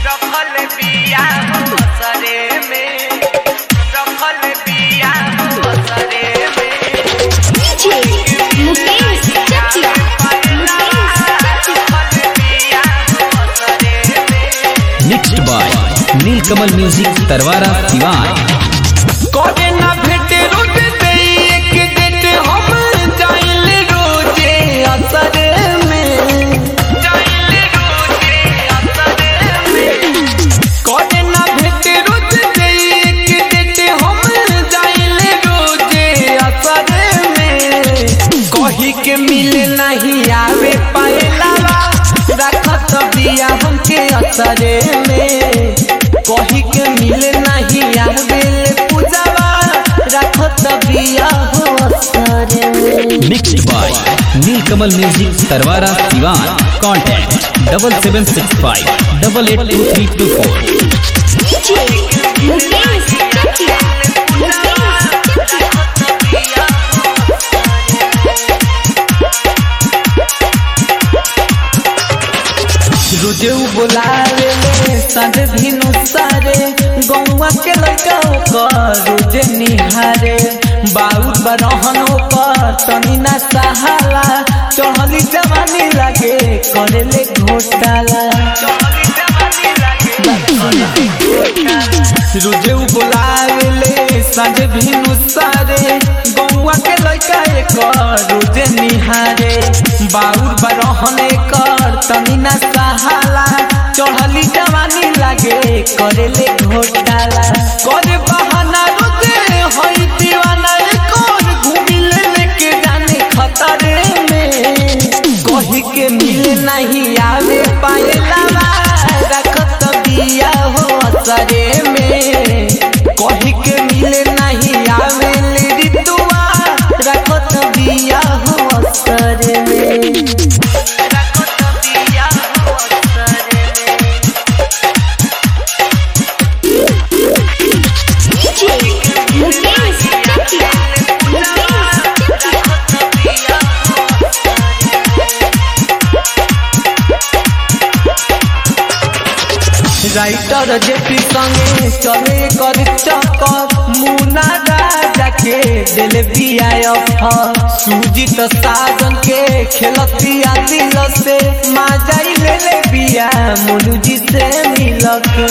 रखल बिया असरे में रखल बिया असरे में DJ मुकेश चकिया रखल बिया असरे में mixed by Neelkamal music Tarwara Siwan कोने ना भेटे रोज दे एक डेट हम जाइल रोजे असरे में जाइल रोजे असरे में कोने ना भेटे रोज दे एक डेट हम जाइल रोजे असरे में कही के मिले नहीं आवे पाएला रखत बिया हमके असरे में कही के मिले नहीं आवे पूजावा रखत बिया हो असरे में mixed by Neelkamal music Tarwara Siwan contact double seven six five double eight two three two four DJ Mukesh Chakiya Mukesh Chakiya रोजे उ बोलावे ले संग भिनु सारे गौवा के लड़का ओकर रोजे निहारे बाउर बरहन ओकर तनी ना सहाला चढ़ली जवानी लागे करे ले घोटाला रोजे उ बोलावे ले संग भिनु सारे गौवा के लड़का एकर रोजे निहारे बाउर बरहन एकर तनी ना सहाला चढ़ली जवानी लागे करे ले घोटाला करे बहाना रोजे होई दीवाना एकर घूमी ले लेके जाने खतरे में कही के मिले नहीं आवे पाएला रखत बिया हो असरे में कही के मिले नहीं आवे ले ऋतुआ रखत बिया हो असरे में रखत बिया हो असरे में DJ Mukesh Chakiya Mukesh Chakiya writer JP संगे चले कर चक्कर मुना राजा के दिल बिया सुजीत साजन के खेलतिया दिल से माजाई ले ले बिया मुनु जी से मिल के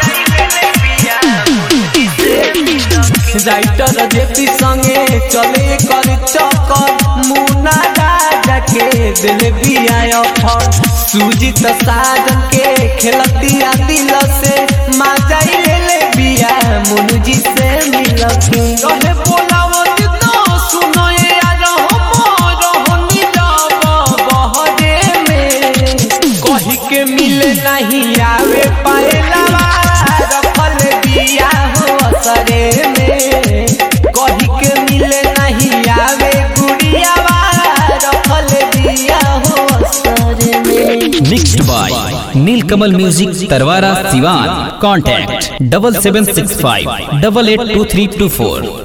राइटर जेपी संगे चले कर चक्कर मुना राजा के दिल बिया सुजीत साजन के खेलतिया दिल से माजाई ले ले बिया मुनु जी से मिल के रहे बोलावो जितना सुनो ये यार हम रहनी जाब बहरे में कही के मिले नहीं आवे पाएला रखल बिया हो असरे में कही के मिले नहीं आवे गुड़िया रखल बिया हो असरे में mixed by Neelkamal music Tarwara Siwan contact double seven six five double eight two three two four